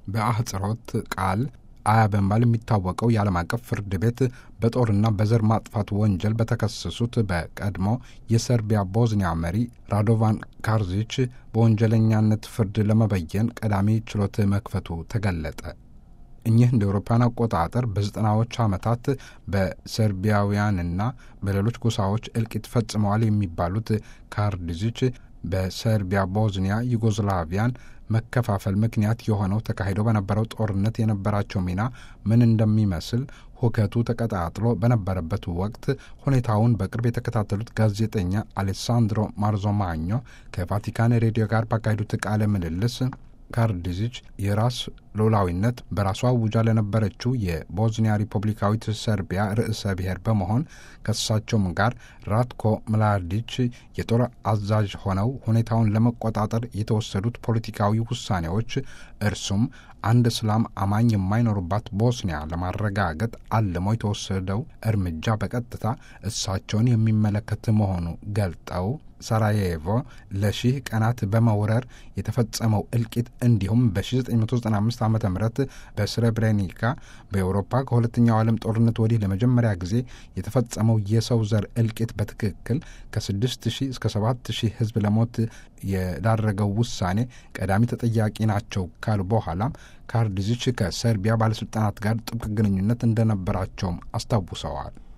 በአህጽሮት ቃል አያ በመባል የሚታወቀው የዓለም አቀፍ ፍርድ ቤት በጦርና በዘር ማጥፋት ወንጀል በተከሰሱት በቀድሞ የሰርቢያ ቦዝኒያ መሪ ራዶቫን ካርዚች በወንጀለኛነት ፍርድ ለመበየን ቀዳሚ ችሎት መክፈቱ ተገለጠ። እኚህ እንደ አውሮፓውያን አቆጣጠር በዘጠናዎች ዓመታት በሰርቢያውያንና በሌሎች ጎሳዎች እልቂት ፈጽመዋል የሚባሉት ካርዲዚች በሰርቢያ ቦዝኒያ ዩጎዝላቪያን መከፋፈል ምክንያት የሆነው ተካሂዶ በነበረው ጦርነት የነበራቸው ሚና ምን እንደሚመስል ሁከቱ ተቀጣጥሎ በነበረበት ወቅት ሁኔታውን በቅርብ የተከታተሉት ጋዜጠኛ አሌሳንድሮ ማርዞማኞ ከቫቲካን ሬዲዮ ጋር ባካሄዱት ቃለ ምልልስ ካርዲዚች የራስ ሉዓላዊነት በራሷ አውጃ ለነበረችው የቦዝኒያ ሪፐብሊካዊት ሰርቢያ ርዕሰ ብሔር በመሆን ከእሳቸውም ጋር ራትኮ ምላዲች የጦር አዛዥ ሆነው ሁኔታውን ለመቆጣጠር የተወሰዱት ፖለቲካዊ ውሳኔዎች እርሱም አንድ እስላም አማኝ የማይኖሩባት ቦስኒያ ለማረጋገጥ አልሞ የተወሰደው እርምጃ በቀጥታ እሳቸውን የሚመለከት መሆኑ ገልጠው ሳራዬቮ ለሺህ ቀናት በመውረር የተፈጸመው እልቂት እንዲሁም በ1995 ዓ ም በስሬብሬኒካ በኤውሮፓ ከሁለተኛው ዓለም ጦርነት ወዲህ ለመጀመሪያ ጊዜ የተፈጸመው የሰው ዘር እልቂት በትክክል ከ6000 እስከ 7000 ሕዝብ ለሞት የዳረገው ውሳኔ ቀዳሚ ተጠያቂ ናቸው ካሉ በኋላም ካርዲዚች ከሰርቢያ ባለሥልጣናት ጋር ጥብቅ ግንኙነት እንደነበራቸውም አስታውሰዋል።